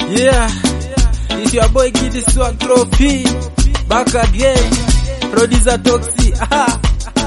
Yeah, it's your boy Kid Swag Trophy. Back again. Producer Toxi. Aha.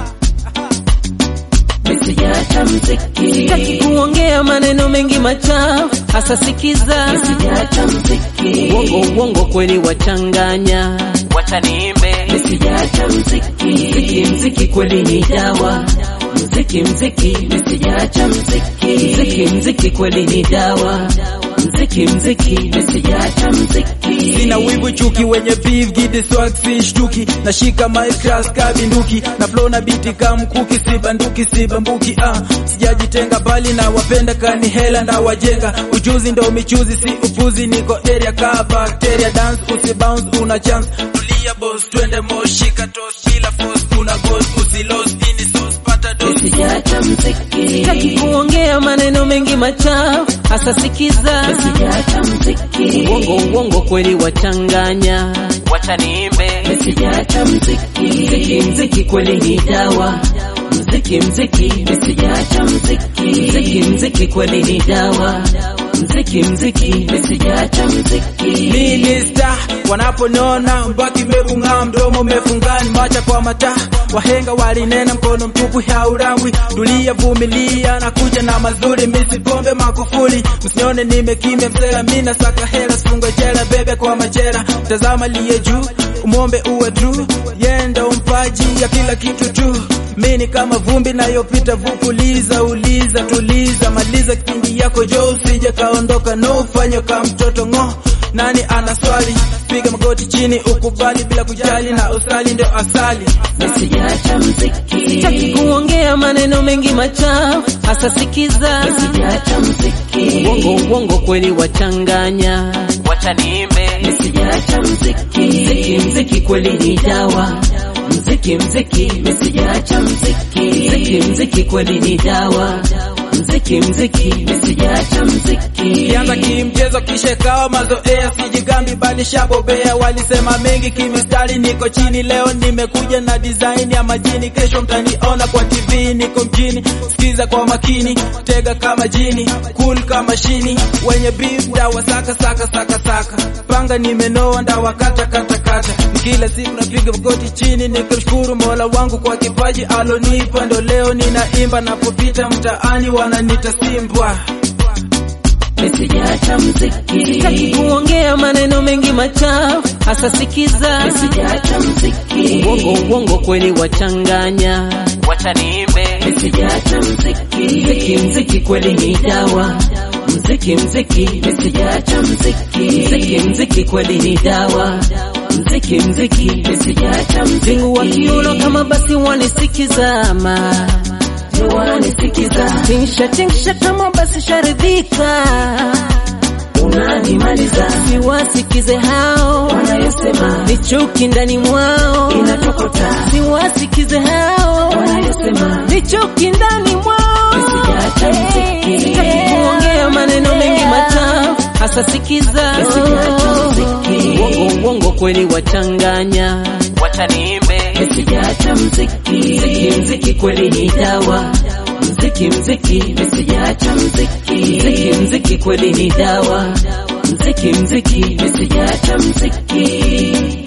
Nisijaacha mziki, Sitaki kuongea maneno mengi machafu, hasa sikiza nisijaacha mziki, uongo uongo kweli wachanganya, wacha niimbe nisijaacha mziki, mziki mziki kweli ni dawa, mziki mziki, nisijaacha mziki, mziki mziki kweli ni dawa, mziki mziki nisijaacha mziki, Sina wivu chuki wenye beef Kid Swag si shtuki. Nashika mic class kabinduki. Na flow na beat kama mkuki si banduki si bambuki ah. Sijajitenga bali na wapenda kani hela nda wajenga. Ujuzi ndo michuzi si upuzi niko area ka bacteria dance usi bounce una chance. Tulia boss twende moshika toss kila force kuna goals usi lost ini sauce pata dose. nisijaacha mziki, Sitaki kuongea maneno mengi machafu, hasa sikiza nisijaacha mziki, uongo uongo kweli wachanganya, wacha niimbe nisijaacha mziki, mziki mziki kweli ni dawa, mziki mziki nisijaacha mziki, mziki mziki kweli ni dawa, mziki mziki nisijaacha mziki, Minista wanaponiona mbaki mebung'aa, mdomo mefungani, macha kwa mata wahenga walinena, mkono mtupu haurangwi. Tulia, vumilia, na kuja na mazuri, misipombe makufuli. Msione nimekimya msela, mina saka hela, sifungwe jela, bebe kwa majera. Tazama liye juu, umwombe uwe true, yenda umpaji ya kila kitu tu. Mini kama vumbi nayopita, vupuliza, uliza, tuliza, maliza kipindi yako jo, usije kaondoka, no ufanye kama mtoto ng'o nani ana swali? Piga magoti chini ukubali bila kujali, na usali ndio asali. nisijaacha mziki, Sitaki kuongea maneno mengi machafu, hasa sikiza nisijaacha mziki, uongo uongo kweli wachanganya, wacha niimbe nisijaacha mziki, mziki mziki kweli ni dawa, mziki mziki nisijaacha mziki, mziki mziki kweli ni dawa, mziki mziki nisijaacha mziki, Kianza kimchezo kisha ikawa mazoea, sijigambi bali shabobea. Walisema mengi kimistari, niko chini. Leo nimekuja na design ya majini, kesho mtaniona kwa TV. Niko mjini, sikiza kwa makini, tega kama jini, cool kama shini. Wenye beef dawa saka saka saka saka, panga nimenoa ndawa kata kata kata. Ni Kila siku napiga magoti chini, nikimshukuru Mola wangu kwa kipaji alonipa. Ndo leo ninaimba, napopita mtaani wananita Simbwa. nisijaacha mziki, Sitaki kuongea maneno mengi machafu, hasa sikiza nisijaacha mziki, uongo uongo kweli wachanganya, wacha niimbe nisijaacha mziki, mziki mziki kweli ni dawa, mziki mziki nisijaacha mziki, mziki mziki kweli ni dawa, mziki mziki nisijaacha mziki, Zingu wa kiuno kama basi wanisikizama, ndio wananisikiza, tingsha tingsha kama basi sharidhika, unanimaliza, siwasikize hao wanayosema ni chuki ndani mwao, inatokota, siwasikize hao wanayosema ni chuki ndani mwao. Nisijaacha mziki. Sitaki kuongea maneno mengi machafu, hasa sikiza Nisijaacha mziki. uongo uongo kweli wachanganya, wacha niimbe nisijaacha mziki, mziki mziki kweli ni dawa, mziki mziki nisijaacha mziki, mziki mziki kweli ni dawa, mziki mziki nisijaacha mziki.